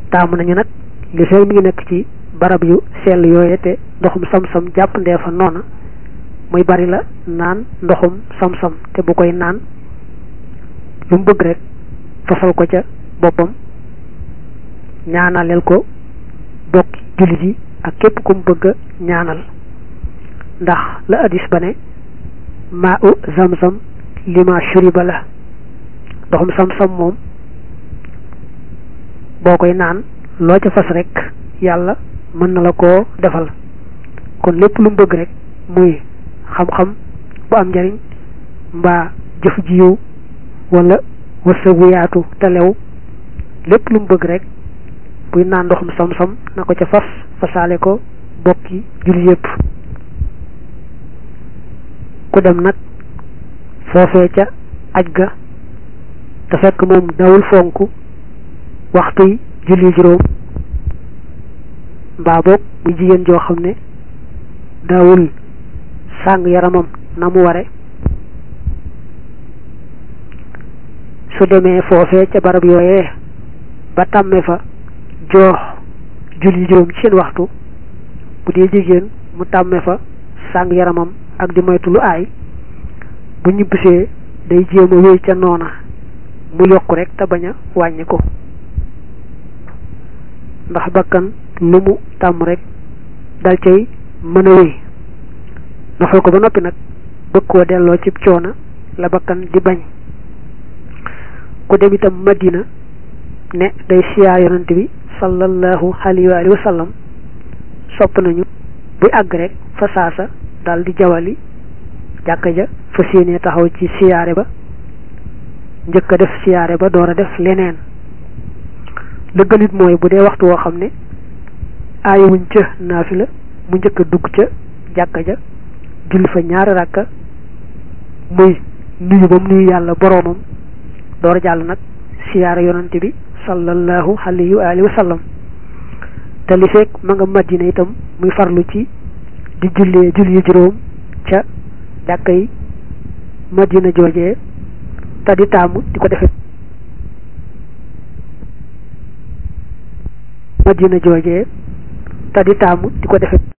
taamu nañu nag li fekk mi ngi nekk ci barab yu sell yooye te ndoxum sam-sam jàpp ndee fa noona muy bari la naan ndoxum sam-sam te bu koy naan lu mu bëgg rek fasal ko ca boppam ñaanaleel ko bokki jullit yi ak képp ku mu bëgg a ñaanal ndax la hadis ba ne maa u zam-zam lima shuriba la ndoxum sam-sam moom boo koy naan loo ca fas rek yàlla mën na la koo defal kon lépp lu mu bëgg rek muy xam-xam bu am njariñ mbaa jëf ji yiw wala wërsëg bu yaatu te lew lépp lu mu bëgg rek buy naan ndoxum sam-sam na ko ca fas fasaale ko bokki julli yépp ku dem nag foofee ca aj ga te fekk moom dawul fonk waxtu yi julli juróom mbaa boog muy jigéen joo xam ne daawul sàng yaramam na mu ware su demee foofee ca barab yooyee ba tàmme fa joox julli juróom ci seen waxtu bu dee jigéen mu tàmme fa sàng yaramam ak di moytu lu aay bu ñibbisee day jéem a wéy ca noona mu yokk rek te bañ a wàññi ko ndax bakkan lu mu tàmm rek dal cay mën a wéy nofal ko ba noppi nag bëgg koo delloo ci coona la bakkan di bañ ku dem itam madina ne day siyaar yonent bi sallallahu alayhi wa sallam sopp nañu buy àgg rek fa saasa dal di jawali jàkka ja fa séenee taxaw ci siyaare ba njëkk a def siyaare ba door a def leneen la gënit mooy bu dee waxtu woo xam ne aayewuñ ca naafila mu njëkk a dugg ca jàkka ja julli fa ñaari rakka muy nuyu ba mu nuyu yàlla boroomam door a jàll nag siyaara yonante bi sallallahu alayhi wa alihi wa sallam te li fekk ma nga madina itam muy farlu ci di jullee julli juróom ca jàkka yi madina joojee te di taamu di ko defe madina joojee te di taamu di ko defe